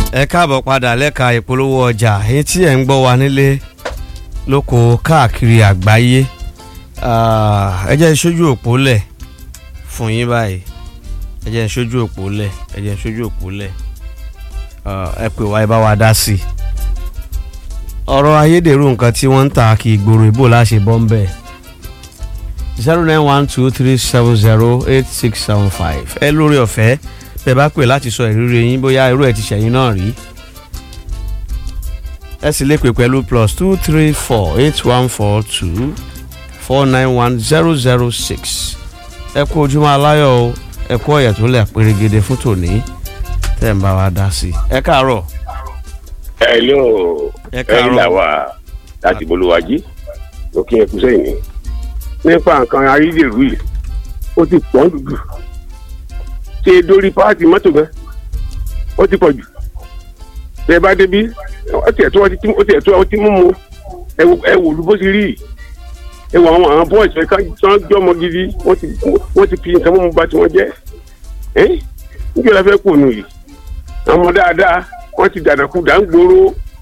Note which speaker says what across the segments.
Speaker 1: ẹ káàbọ̀ padà lẹ́ka ìpolówó ọjà èyí tí ẹ̀ ń gbọ́ wa nílé lóko káàkiri àgbáyé ẹ jẹ́ ìṣojú òpó lẹ̀ fún yín báyìí ẹ jẹ́ ìṣojú òpó lẹ̀ ẹ jẹ́ ìṣojú òpó lẹ̀ ẹ pè wá ẹ bá wa dá sí i ọ̀rọ̀ ayédèrú nǹkan tí wọ́n ń ta kí ìgboro ìbò láṣẹ bọ́ ń bẹ̀ zero nine one two three seven zero eight six seven five ẹ lórí ọ̀fẹ́ bẹ́ẹ̀ bá pè láti sọ ìrírí yín bóyá irú ẹ̀ ti ṣẹ̀yìn náà rí ẹ sì lè pè pẹ̀lú plus two three four eight one four two four nine one zero zero six ẹ kú ojúmọ́ aláyọ̀ o ẹ kú ọ̀yẹ̀ tó lẹ̀ pérégede fún tòní tẹ́ ń bá wa dá sí i ẹ káàárọ̀.
Speaker 2: hello
Speaker 1: Ẹ
Speaker 2: ẹ
Speaker 1: káàárọ̀.
Speaker 2: là wá láti bolówájí òkè ẹkú sẹ́yìn ni nípa nǹkan ayédèrú yìí ó ti pọ̀ dùdù ṣe dórí páàtì mọ́tò gan ó ti pọ̀ jù tẹ bá débi ó tiẹ̀ tó ọtí ó tiẹ̀ tó ọtí mímu ẹ wò ẹ wò lú bó ti rí yìí ẹ wò àwọn àwọn bọ́ọ̀sì ká tán jọmọ gidi wọ́n ti wọ́n ti fi nǹkan mímu bà tí wọ́n jẹ́ ẹ́ níjọ́ la fẹ́ kù nù yìí àwọn ọmọ dáadáa wọ́n ti dàdàkú dà ń gbòòrò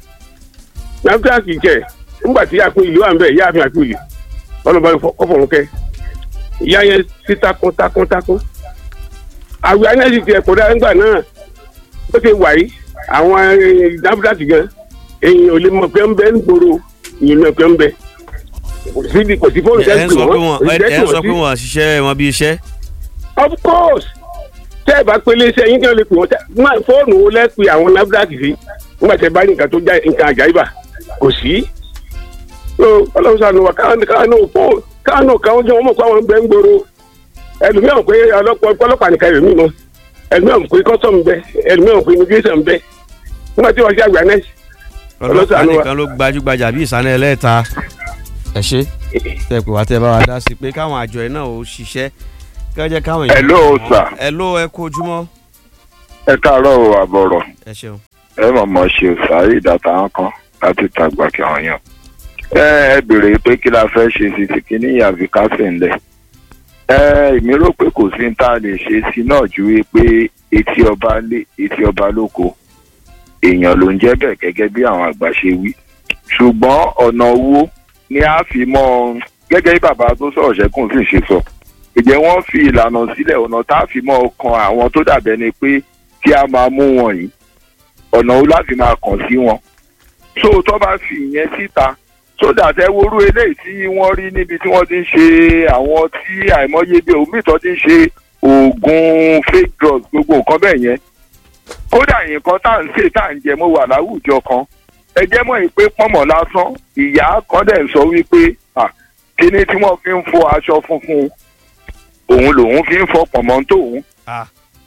Speaker 2: nàfíà kì í kẹ nígbà tí àpò ìlú wà ń bẹ ìyá àfin àpò ìlú ọlọmọba kọfọrún kẹ ìyá yẹn sí takun takun takun àwẹ̀ anẹ́sì tiẹ̀ kó dáa nígbà náà ó ti wà yìí àwọn nàfíà kì gan èyàn ò lè mọ̀ pé ń bẹ ń gbòòrò ìyẹn mọ̀ pé ń bẹ kò sí kò sí fóònù
Speaker 1: ẹ ń
Speaker 2: tẹ́sí
Speaker 1: sọ pé wọn
Speaker 2: wọn
Speaker 1: ẹ ń sọ pé wọn ṣiṣẹ́ wọn bí iṣẹ́
Speaker 2: of course tẹ́ ẹ bá pélé iṣẹ́ yín kí wọ́n lè pè wọ́n tẹ́ má- fóònù wo lẹ́pẹ́ àwọn nafdac sí nígbà tẹ́ bá ní nǹkan tó já nǹkan àjáyébà kò sí. so ọlọ́run sànù wa káwọn káwọn náà fó káwọn náà káwọn jẹ́ wọn mọ̀ pé àwọn gbẹ́ ń gbòòrò ẹlòmíràn pé ọlọ́pàá ọlọ́pàá nìkan rẹ̀ mí mọ́ ẹlòmíràn pé kọ́sọ̀mù bẹ ẹlòmíràn pé immigration bẹ nígbà tí wọ́n ṣe àgbà náà
Speaker 1: ọlọ́pàá
Speaker 2: Ọlọ́sàánú wa.
Speaker 1: nìkan ló gbajúgbajà bí ìsànà ẹlẹ́ta ẹ ṣe tẹ pé wá tẹ bá wa dá sí i pé káwọn àjọ ẹ náà ò ṣiṣẹ́ kí wọ́n jẹ́ káwọn
Speaker 3: Hello, sir.
Speaker 1: ẹ ló ẹ kú ojúmọ́
Speaker 3: ẹ káàárọ̀ o àbọ̀rọ̀
Speaker 1: ẹ ṣeun.
Speaker 3: ẹ mọ̀mọ́ ṣe sàárì ìdàtà kan láti tàgbà kí wọ́n yàn. ẹ ẹ béèrè pé kí la fẹ́ ṣe sí ti kíní ìyàfi kásẹ̀ ńlẹ̀. ẹ èmi rò pé kò sí ní tá a lè ṣe sí náà ju wípé etí ọba lé etí ọba lóko èèyàn ló ń jẹ́ bẹ́ẹ̀ gẹ́gẹ́ bí àwọn àgbà ṣe wí. ṣùgbọ́n ọ̀nà owó ni a fi mọ́ ọ gẹ́gẹ́ bí bàbá tó sọ̀rọ̀ ṣẹ́kùn sì ṣe sọ. ìjẹ́ wọ́n fi ìlànà sílẹ̀ ọ̀nà tá a fi mọ́ ọkàn àwọn tó dàbẹ́ ni pé kí a máa mú wọn yìí ọ̀nà wo láti máa kàn sí wọn. so tó bá fi ìyẹn síta so that ẹ worú eléyìí tí wọ́n rí níbi tí wọ́n ti ń ṣe àwọn tí àìmọye bí omi tó ti ń ṣe oògùn fake drugs gbogbo nǹkan bẹ́ẹ̀ yẹn. kódà nǹkan tá à ń ṣe tá à ń jẹ mo wà láwùjọ kan ẹ jẹ́ mọ̀ yìí pé pọ́nmọ̀ lásán ìyá kan dẹ̀ ń sọ wípé ah, kíní tí wọ́n fi ń fọ aṣọ funfun òun lòun fi ń fọ pọ̀nmọ́ tóun
Speaker 1: Ah.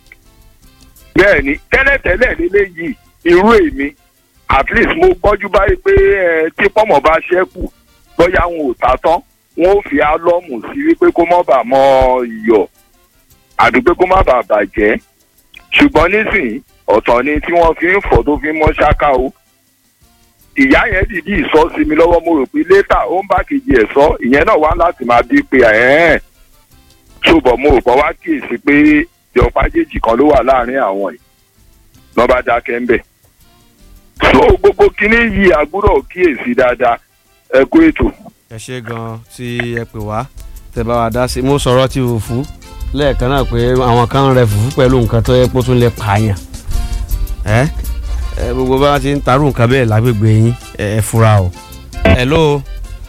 Speaker 3: bẹ́ẹ̀ ni tẹ́lẹ̀tẹ́lẹ̀ lélẹ́yìí irú èmi at least mo gbọ́jú báyìí pé ẹ tí pọ́mọ̀ bá ṣẹ́kù bóyá wọn ò ta tán wọn ò fi álọ́ọ̀mù sí wípé kó má bàa mọ iyọ̀ àbí pé kó má bàa bàjẹ́ ṣùgbọ́n nísìnyí ọ̀tọ̀ ni tí wọ́n fi ń fọ̀ tó fi ń mọ́ ṣáká o ìyá yẹn dìdí ìsọ sí mi lọ́wọ́ mo rò pé létà ó ń bá kejì ẹ̀ sọ ìyẹn náà wá láti máa bí pé ẹ̀ẹ́n ṣùgbọ́n mo rò pé wá kíyèsí pé ìjọpájèjì kan ló wà láàrin àwọn yìí lọ́ bá dákẹ́ ń bẹ̀. so gbogbo kinní yìí àgbúrò kíyèsí dáadáa ẹ kú ètò.
Speaker 1: ẹ ṣe gan tí ẹ pè wá tẹ bá wa dá sí i mo sọ̀rọ̀ ti fùfú lẹ́ẹ̀kan náà pé àwọn kan ń rẹ fùfú pẹ̀lú nǹkan tó yẹ kó tún lè pààyàn ẹ ẹ gbogbo bá ti ń tarú nǹkan bẹ́ẹ̀ lágbègbè yín ẹ ẹ fura o. ẹ ló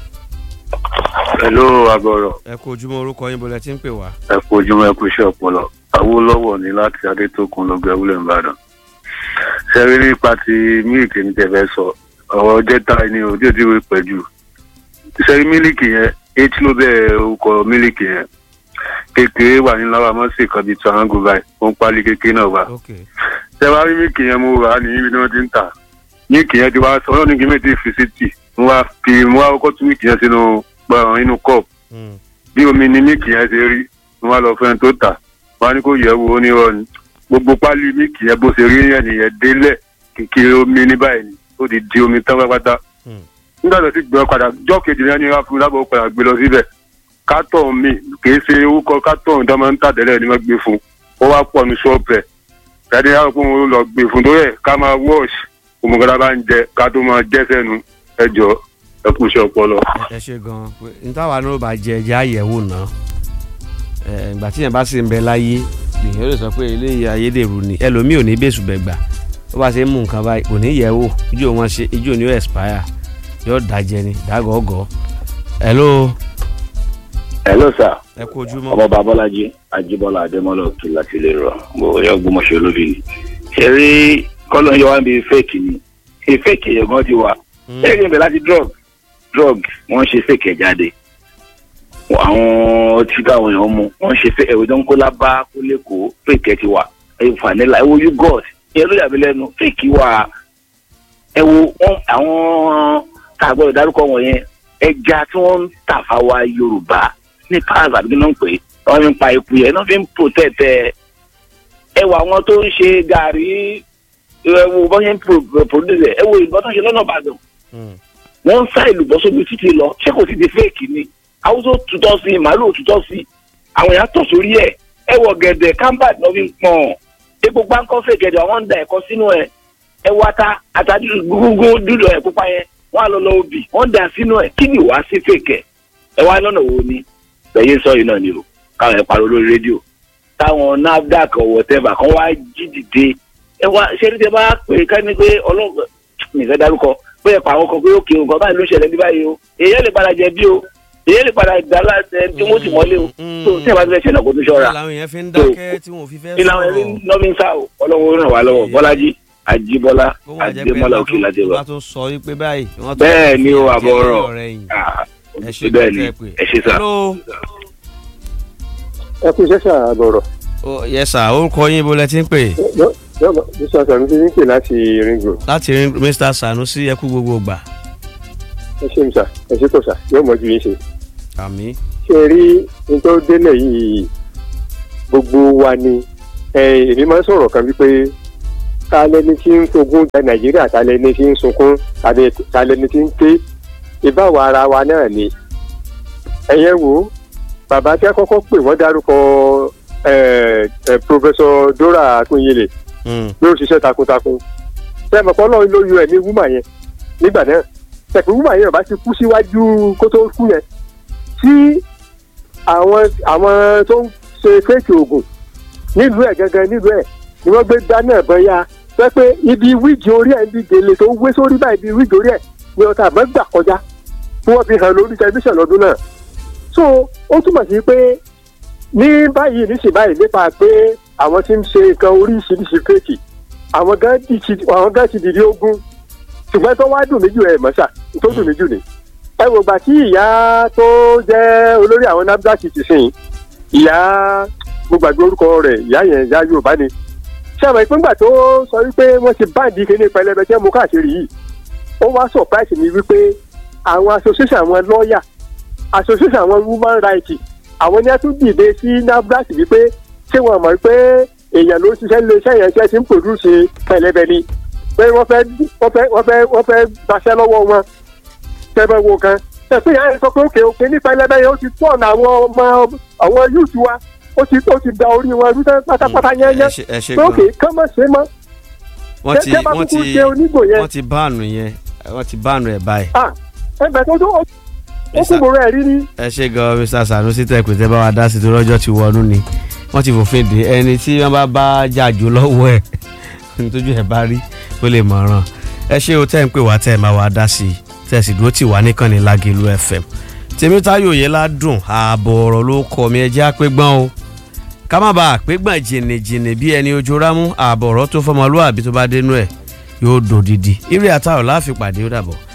Speaker 4: Hello àbọ̀rọ̀
Speaker 1: ẹ kú ojúmọ́ orúkọ yín bọ́lẹ̀ tí ń pè wá.
Speaker 4: ẹ kú ojúmọ́ ẹ kú iṣẹ́ ọpọlọ Awólọ́wọ̀ ní láti Adétókun lọ́gbẹ́ wúlẹ̀ Ìbàdàn ṣẹ́rí nípa ti mílìkì ní tẹ̀fẹ́ sọ ọ̀rọ̀ jẹ́ta ni òdi òdi wí pẹ̀jù ṣẹ́rí mílìkì yẹn etí ló bẹ̀rẹ̀ orúkọ mílìkì yẹn kékeré wà ní lára mọ́sí kan bíi tọ́hángù báyìí ó ń pálí kékeré náà wá
Speaker 1: ok
Speaker 4: ṣẹ́wárí mílìkì yẹn mo rà á ní ibi tí wọ́n ti ń tà mílìkì yẹn ti wá sọ ọlọ́run kí méjì fi sí tì mo wá fi mo wá kọ́kọ́ tún mílìkì yẹn sínú gbọ̀ràn inú kọ́ọ̀pù
Speaker 1: Hmm.
Speaker 4: bí omi ni míìkì yẹn ṣe rí wọn á lọ fẹ́ tó tà wọn á ní kó yẹ̀ wò ó nírọ̀ ni gbogbo pálí míìkì yẹn bó ṣe rí yẹn nìyẹn délẹ̀ kékeré omi ní báyìí ni ó ti di omi tán pátápátá
Speaker 1: Hmm.
Speaker 4: nígbà tó ti gbé ọ padà jọ́ kejì yẹn ni wọ́n á fún un lábọ̀ padà gbé lọ síbẹ̀ kátọ̀ mi kì í ṣe orúkọ kátọ̀ tó máa ń tà tẹ́lẹ̀ ni wọ́n gbé fún un ó wá pọ̀ ní ṣọ́ọ̀bù ẹ̀ jáde àwọn kó wọn lọ gbé fún tó yẹ ká máa wash òmùgọ́dá bá ń jẹ ká tó máa jẹ́ sẹ́nu ẹ jọ ẹ kú iṣẹ́ ọpọlọ.
Speaker 1: ẹ ṣe gan pé ntàwa náà bá jẹ ẹjẹ àyẹ̀wò náà ẹ ìgbà tí yẹn bá sì ń bẹ láyé lèyìn ó lè sọ pé eléyìí ayédèrú ni ẹlòmíì ò ní bẹ́sù bẹ̀gbà ó bá ṣe ń mú nǹkan báyìí kò ní yẹ̀ wò ijó wọn ṣe ijó ni ó expire yóò dàjẹ́ ni dàgọ́gọ́ hello
Speaker 5: hello sir
Speaker 1: ẹ kú ojúmọ́
Speaker 5: ọmọ babalaji ajibola adémọlá òkè láti lè rọ mo yọ gbọmọṣẹ olóbì ni ṣe rí kọlọ yọ wá bí fake ni ṣe fake yẹn gan ti wà
Speaker 1: Mm.
Speaker 5: ṣé kí n bẹ láti drug drug wọn ṣe fake ẹ jáde àwọn ọtí káwọn èèyàn mu wọn ṣe fake ẹwẹ tó ń kó lábá kó lẹkọọ fake ẹ ti wà ẹ vanilla ẹ wo you god ìyẹn ló yàgbé lẹ́nu fake wà ẹ wo wọn àwọn tá a gbọ́dọ̀ dárúkọ wọn yẹn ẹja tí wọn ń tà fáwa yorùbá ní pass àbí kí ló ń pè é wọn fi ń pa eku yẹn wọn fi ń protect ẹ ẹ wo àwọn tó ń ṣe gàrí ẹ wo bọ́n ṣe ń pro- produce ẹ ẹ wo ìbọn tó ń ṣe lọ́nà ìbàdàn
Speaker 1: Mm.
Speaker 5: wọ́n ń sá ìlú bọ́ sóbi títí lọ ṣé kò sí di fake ni haúsó tutọ́ sí màálù tutọ́ sí àwọn èèyàn tọ̀ sórí ẹ̀ ẹ wọ gẹ̀dẹ̀ kámbàd náà fi ń pọ̀n epo pánkọ́ fẹ́ gẹ̀dẹ̀ àwọn ń da ẹ̀kọ́ sínú ẹ̀ ẹ wọ ata ata dúdú gúgú dúdú ẹ̀ pupa yẹn wọ́n á lọ lọ obì wọ́n da sínú ẹ̀ kí ni wàá sí fake ẹ̀ ẹ wá lọ́nà wo ni lẹ́yìn sọ yìí náà ni o káwọn ẹ̀ pariwo lórí rédíò táwọn nafdac ọ̀wọ̀ tẹ́bà kan wá jí dìde ẹ wá ṣé ní tẹ bá pè é ká ní pé ọlọ́gbọ̀n nìfẹ́ dárúkọ pé ẹ̀pà àwọn kan pé òkè nǹkan báyìí ló ṣẹlẹ̀ ní báyìí o èyí lè padà jẹ bí o èyí lè padà dá láti ẹni tí wọ́n sì mọ́lé o
Speaker 1: Mm.
Speaker 5: tó tí ẹ bá ti fẹ́ ṣẹlẹ̀ kó tó ṣọ́ra
Speaker 1: làwọn èèyàn fi ń dákẹ́ tí wọn ò fi fẹ́
Speaker 5: ìlànà ẹni
Speaker 1: sọ̀rọ̀
Speaker 5: lọ́mí ń sá o ọlọ́run ràn wá lọ́wọ́ bọ́lájí àjíbọ́lá
Speaker 1: kó wọ́n jẹ́ pé
Speaker 5: àdèmọ́lá
Speaker 1: wọ́n
Speaker 5: òkè
Speaker 1: tún-
Speaker 5: láti
Speaker 1: wọ́n
Speaker 5: rọ.
Speaker 1: bá tún sọ wípé báyìí wọ́n tún
Speaker 5: bẹ́ẹ̀ ni o
Speaker 1: fi
Speaker 5: àbọ̀
Speaker 1: ẹ̀jẹ̀
Speaker 5: ọ̀rọ̀
Speaker 1: ọ̀rẹ́ yìí.
Speaker 5: Ah,
Speaker 1: ẹ ṣe
Speaker 5: bẹ́ẹ̀ ni
Speaker 1: kẹ́kẹ́ pé.
Speaker 5: ẹ ṣe sá.
Speaker 1: hello
Speaker 2: ẹ kú iṣẹ́ sà àbọ̀rọ̀
Speaker 1: Oh, yes sir orúkọ yín ibo lẹ ti ń pè
Speaker 2: yọ̀bọ̀ mr sanusi ní pè láti ring road
Speaker 1: láti rí mr sanusi ẹ kú gbogbo gbà
Speaker 2: ẹ ṣe mi sà ẹ ṣe kò sà yóò mọ̀ ju yín ṣe.
Speaker 1: àmì
Speaker 2: ṣe rí n tó délẹ̀ yìí gbogbo wa ni ẹ, èmi máa ń sọ̀rọ̀ kan wípé ta lẹni tí ń fogún ja nàìjíríà ta lẹni tí ń sunkún tàbí ta lẹni tí ń ké ìbáwa ara wa náà ni ẹ̀yẹ́ wo bàbá tí a kọ́kọ́ pè wọ́n dárúkọ ẹ, ẹ, professor dora akunyele
Speaker 1: Mm,
Speaker 2: ló ń ṣiṣẹ́ takuntakun sẹ́mi ọ̀pọ̀ náà ló yọ ẹ̀mí wúmà yẹn nígbà náà sẹ̀pẹ̀ wúmà yẹn bá ti kú síwájú kó tó kú yẹn tí àwọn àwọn tó ń ṣe fẹ́ẹ̀kì oògùn nílùú ẹ̀ gangan nílùú ẹ̀ ni wọ́n gbé dáná ẹ̀bọ̀n ya pé pé ibi wíìgì orí ẹ̀ ibi gèlè tó wé sórí báyìí ibi wíìgì orí ẹ̀ ni ọ̀tá àmọ́ gbà kọjá tí wọ́n fi hàn lórí tẹlifíṣàn lọ́dún náà so ó túmọ̀ sí pé ní báyìí níṣì báyìí nípa pé àwọn tí ń ṣe nǹkan oríṣiríṣi fèkì àwọn gan ti ti- àwọn gan ti dìde ogun ṣùgbọ́n tó wá dùn mí jù ẹ̀ mọ́ṣà tó dùn mí jù ni. ẹ wò gbà tí ìyá tó jẹ́ olórí àwọn nafdac ti sìn ìyá mo gbàgbé orúkọ rẹ̀ ìyá yẹn ìyá yorùbá ni. ṣé àmọ́ ìpínpà tó sọ wípé wọ́n ti báǹdì kíní pẹlẹbẹ tí wọ́n mú káàkiri yìí ó wá surprise mi wípé àwọn association àwọn lọ́ọ̀yà association àwọn women rights àwọn ní a tún dìde sí nafdac wípé ṣé wọn mọ̀ pé èèyàn ló ń ṣiṣẹ́ lé iṣẹ́ yẹn ṣe ti ń pòdúṣe pẹlẹbẹ ni pé wọ́n fẹ́ wọ́n fẹ́ wọ́n fẹ́ wọ́n fẹ́ gbaṣẹ́ lọ́wọ́ wọn tẹ́fẹ́ wo kan tẹ̀sí yẹn sọ pé òkè òkè ní pẹlẹbẹ yẹn ó ti tọ̀ ọ̀nà àwọn ọmọ àwọn yúùtù wa ó ti ó ti da orí wọn rú tán pátápátá yẹn
Speaker 1: ẹ
Speaker 2: yẹn
Speaker 1: ṣe- ẹ ṣe
Speaker 2: pé òkè
Speaker 1: gan
Speaker 2: kán mọ̀ ṣe mọ́
Speaker 1: wọ́n ti
Speaker 2: tẹ́ bá
Speaker 1: wọ́n
Speaker 2: kúkú
Speaker 1: ti
Speaker 2: ṣe onígbò yẹn
Speaker 1: wọ́n ti báànù yẹn wọ́n ti báànù ẹ̀ báyìí.
Speaker 2: ah ẹgbẹ́ tó tó ó ó kú bòrò ẹ̀ rí ni
Speaker 1: ẹ ṣe gan mr sanusi tẹ pé tẹ bá wa dá sí torí ọjọ́ ti wọnú ni wọ́n ti fòfin dè ẹni tí wọ́n bá bá jàjò lọ́wọ́ ẹ̀ nítorí ẹ̀ bá rí ó lè mọ̀ràn ẹ ṣe o tẹ́ ń pè wá tẹ́ ẹ máa wá dá sí i tẹ́ ẹ sì dúró tì wá níkànnì lágẹ̀lú fm tèmítáyò yẹn ládùn ààbọ̀ ọ̀rọ̀ ló kọ́ mi ẹjẹ́ àpégbọ́n o ká má bàa àpégbọ́n jìnnìjìnnì bí ẹni ojú rámú ààbọ̀ ọ̀rọ̀ tó fọmọlúwàbí tó bá dénú ẹ̀ yóò dòdìdì eré àtàrọ̀ láàfin pàdé ó dàbọ̀.